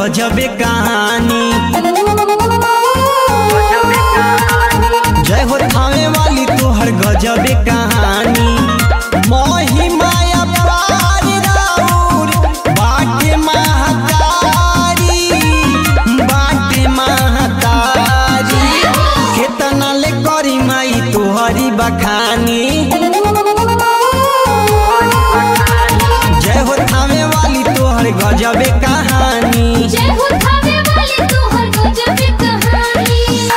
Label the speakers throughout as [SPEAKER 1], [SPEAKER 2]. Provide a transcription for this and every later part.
[SPEAKER 1] गजबे कहानी जय हो थावे वाली तोहर गजबे कहानी मोही माया पार राउर बाटे महतारी बाटे महतारी केतना ले करी माई तोहरी बखानी जय हो थावे वाली तोहर गजबे कहानी
[SPEAKER 2] जय हो थावे वाली तोहर गजबे कहानी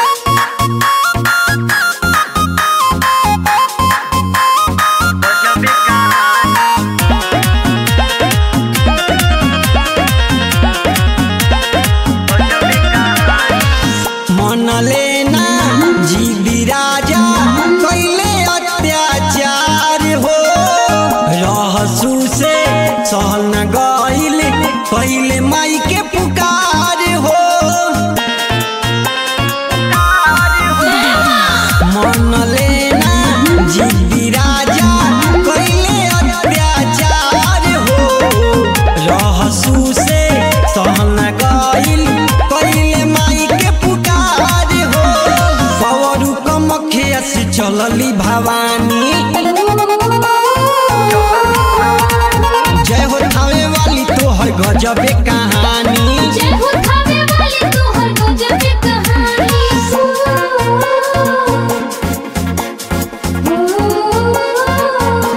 [SPEAKER 1] मन लेना जी राजा कैले अत्याचार हो रहसू से सहल न गईल पहले माई के पुकार हो मन लेना जी राजा कैले अत्याचार हो रहसू से सहल न गईल पहले माई के पुकार हो पवरू कमखिया से चलली भवानी जय हो थावे वाली तोहर गजबे कहानी
[SPEAKER 2] जय हो थावे वाली तोहर गजबे कहानी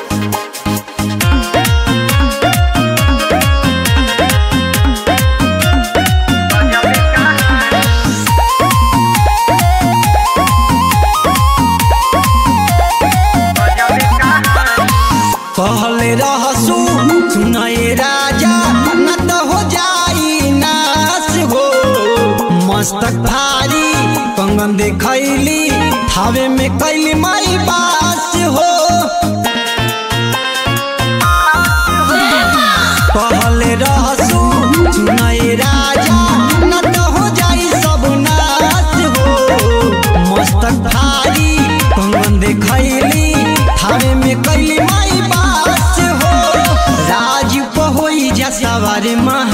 [SPEAKER 1] कहले रहसू सुनए राजा न तो हो जाई नाश हो मस्तक भारी कंगन देखैली थावे में कैली माई बास हो कहले रहसू सुनए राजा न तो हो जाई सब नाश हो मस्तक भारी कंगन देखैली थावे में कैली माई बास हो राज होई जा सवार माँ